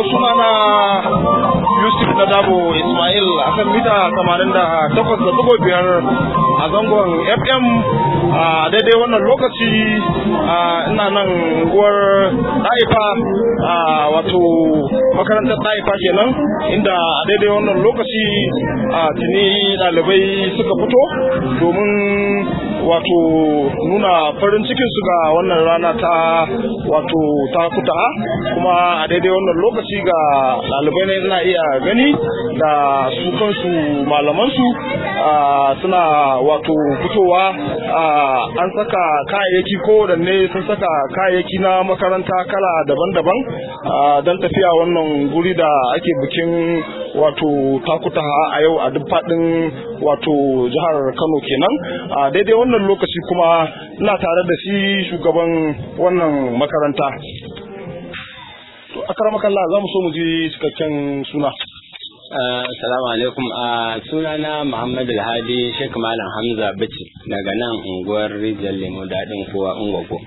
sunana Yusuf Nadabo Ismail a kan mita 88.5 a zangon FM a daidai wannan lokaci ina nan unguwar Ɗaifa wato makarantar Ɗaifa kenan inda a daidai wannan lokaci tuni ɗalibai suka fito domin wato nuna farin cikin su ga wannan rana ta wato ta kuta kuma a daidai wannan lokaci ga ɗalibai ne na iya gani da su kansu malamansu suna wato fitowa an saka kayayyaki ko da ne sun saka kayayyaki na makaranta kala daban-daban don tafiya wannan guri da ake bikin wato takuta a yau a duk faɗin wato jihar kano kenan a daidai wannan lokaci kuma ina tare da shi shugaban wannan makaranta to akaramakalla za mu so mu ji cikakken suna Assalamu alaikum a sunana Muhammad Alhadi Sheikh Malam Hamza Bichi daga nan unguwar Rijal Lemo daɗin kowa Ungwago.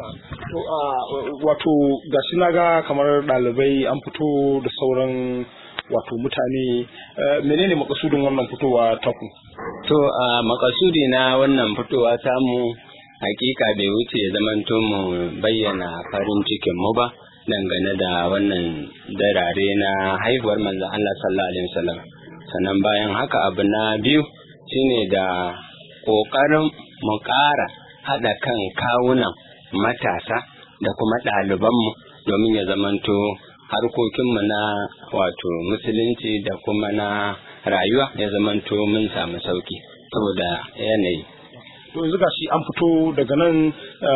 To wato ga shi na ga kamar ɗalibai an fito da sauran wato mutane menene makasudin wannan fitowa taku? To a makasudi na wannan fitowa samu hakika bai wuce ya zamanto mu bayyana farin cikin mu ba. dangane da wannan darare na haihuwar manzon Allah sallallahu alaihi wasallam sannan bayan haka abu na biyu shine da ƙoƙarin mu ƙara haɗa kan kawunan matasa da kuma ɗalibanmu domin ya zamanto harkokinmu na wato musulunci da kuma na rayuwa ya zamanto mun samu sauki saboda yanayi to yanzu gashi an fito daga nan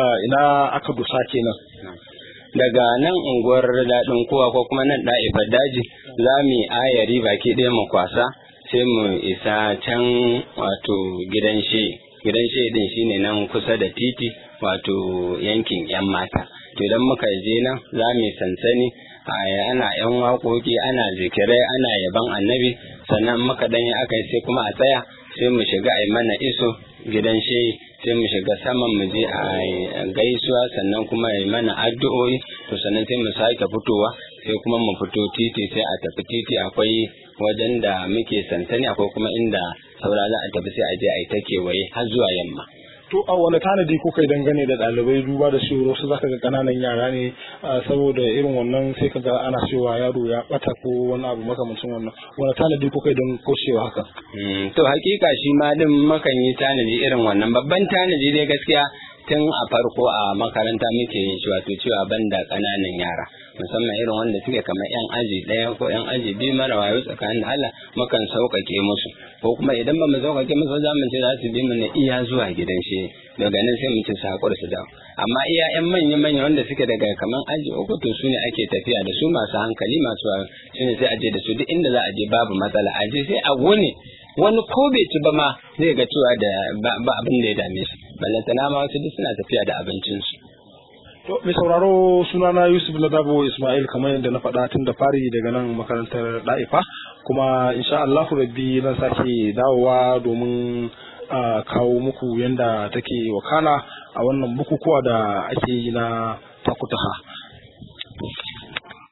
ina aka dusa kenan daga nan unguwar daɗin kowa ko kuma nan ɗa'ifar daji za mu yi ayari baki ɗaya mu kwasa sai mu isa can wato gidan she gidan she din shine nan kusa da titi wato yankin yan mata to idan muka je nan za mu yi sansani ana yan waƙoƙi ana zikirai ana yaban annabi sannan muka dan yi aka yi sai kuma a tsaya sai mu shiga a mana iso gidan she sai mu shiga saman mu je a gaisuwa sannan kuma yi mana addu'o'i to sannan sai mu sake fitowa sai kuma mu fito titi sai a tafi titi akwai wajen da muke sansani akwai kuma inda saura za a tafi sai a je a yi ta kewaye har zuwa yamma to a wani tanadi kuka yi dangane da ɗalibai duba da shi wasu zaka ga ƙananan yara ne saboda irin wannan sai ka ga ana cewa yaro ya ɓata ko wani abu makamancin wannan wani tanadi kuka yi don kaucewa haka to hakika shi ma din makan yi tanadi irin wannan babban tanadi dai gaskiya tun a farko a makaranta muke yin shi wato cewa banda ƙananan yara musamman irin wanda suke kamar yan aji ɗaya ko yan aji biyu mara wayo tsakanin Allah mukan sauƙaƙe musu ko kuma idan ba mu sauƙaƙe musu za mu ce za su bi mu na iya zuwa gidan shi daga nan sai mu ci su haƙura su dawo amma iya yan manya manya wanda suke daga kamar aji uku to su ne ake tafiya da su masu hankali masu wayo su ne sai a je da su duk inda za a je babu matsala a je sai a wuni wani ko bai ci ba ma zai ga cewa da ba abin da ya dame shi ballantana ma wasu duk suna tafiya da abincinsu To, mai sauraro sunana Yusuf Ladabo Ismail kamar yadda na faɗa tun da fari daga nan makarantar ɗa'ifa kuma insha Allahu rabbi zan sake dawowa domin a kawo muku yadda take wakana a wannan bukukuwa da ake yi na takutaha.